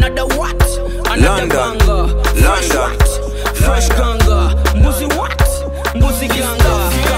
another what another London. banga fresh London. what fresh ganga mbuzi what mbuzi ganga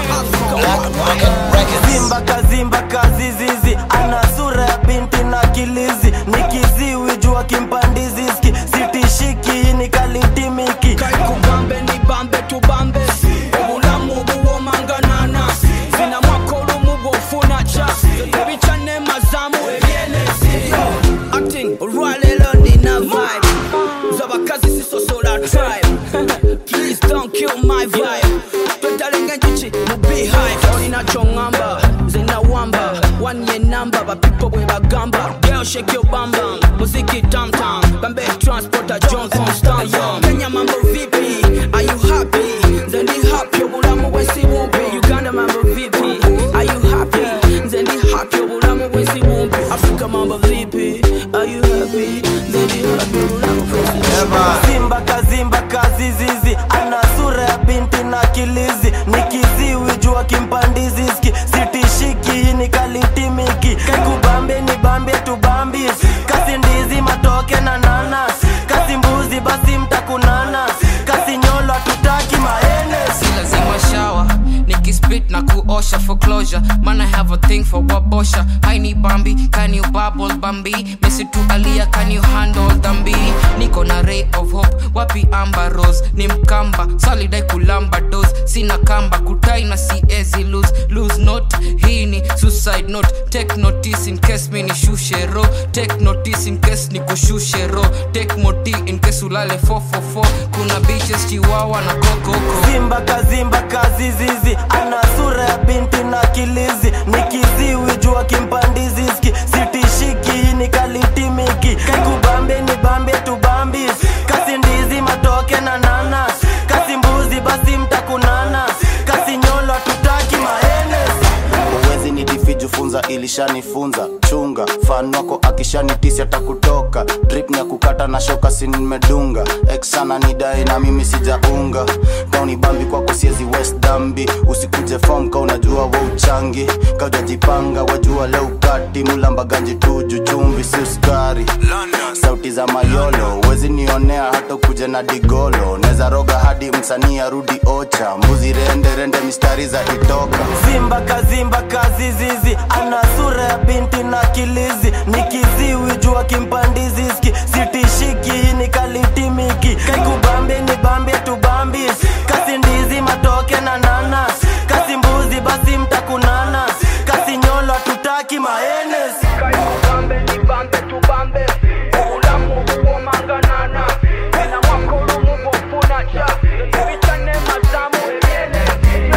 Zimba kazimba kazizizi ana sura ya binti na kilizi ni kiziwi jua kimpandiziski sitishiki ni kalitimiki kaikubambe ni bambe tubambe obulamu buwomanganana zina mwaka olumu gwofuna ca ebicane mazamu ebyenezi acting olwaleero nina vibe z'abakazi sisosola tribe please don't kill my vibe twetalenga enjuki mu beehive olina kyoŋŋamba nze nawamba wanye namba bapipo bwe bagamba girl shake your bam bam muziki tam tam bambe transporter john constant yo kenya mambo vipi are you happy nze ndi happy obulamu bwensi bumpi uganda mambo vipi are you happy nze ndi happy obulamu bwensi bumpi africa mambo vipi are you happy nze ndi happy obulamu bwensi bumpi Zimba kazimba kazizizi ana sura ya binti na kilizi ni kiziwi jua kimpandiziski sitishiki ni kalitimiki kaikubambe ni bambe tubambi kasi ndizi matoke na nanas kasi mbuzi basi mtakunana kasi nyolo tutaki maenes si lazima shawa nikispit na kuosha for closure man i have a thing for wabosha haini bambi can you bubble bambi mesi tu alia can you handle dhambi niko na ray of hope wapi amba rose ni mkamba salidai kulamba dos sina kamba kutai na siezi lose lose note hii ni suicide note take notice in case mi nishushe ro take notice in case nikushushe ro take moti in case ulale 444 kuna bitches chiwawa na kokoko Zimba kazimba kazizizi ana sura ya binti na kilizi ni kiziwi jua kimpandiziski sitishiki ni kalitimiki kaikubambe ni bambe tubambi kasi ndizi matoke na nanas kasi mbuzi basi mtakunana kasi nyolo tutaki maenes uwezi ni difiju funza ilishanifunza chunga fan wako akishanitisi atakutoka drip ni ya kukata na shoka si nimedunga eksana ni dai na mimi sijaunga kauni bambi kwako siezi west dambi usikuje fom ka unajua wa uchangi kaujajipanga wajua leo kati mulambaganji tuju chumvi si uskari sauti za mayolo wezi nionea hata kuja na digolo neza roga hadi msanii arudi ocha mbuzi rende rende mistari za itoka Zimba kazimba kazizizi ana sura ya binti na kilizi ni kiziwi jua kimpandiziski sitishiki ni kalitimiki kaikubambe ni bambe tubambi kasi ndizi matoke na nanas kasi mbuzi basi mtakunana kasi nyolo tutaki maenes Bambe ni bambe tu bambe obulamu buwomanganana ena mwaka olumu gwofuna ca ebicane mazamu ebyenezi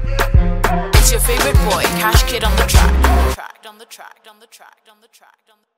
It's your favorite boy, Cash Kid on the track. On the track, on the track, on the track, on the track, on the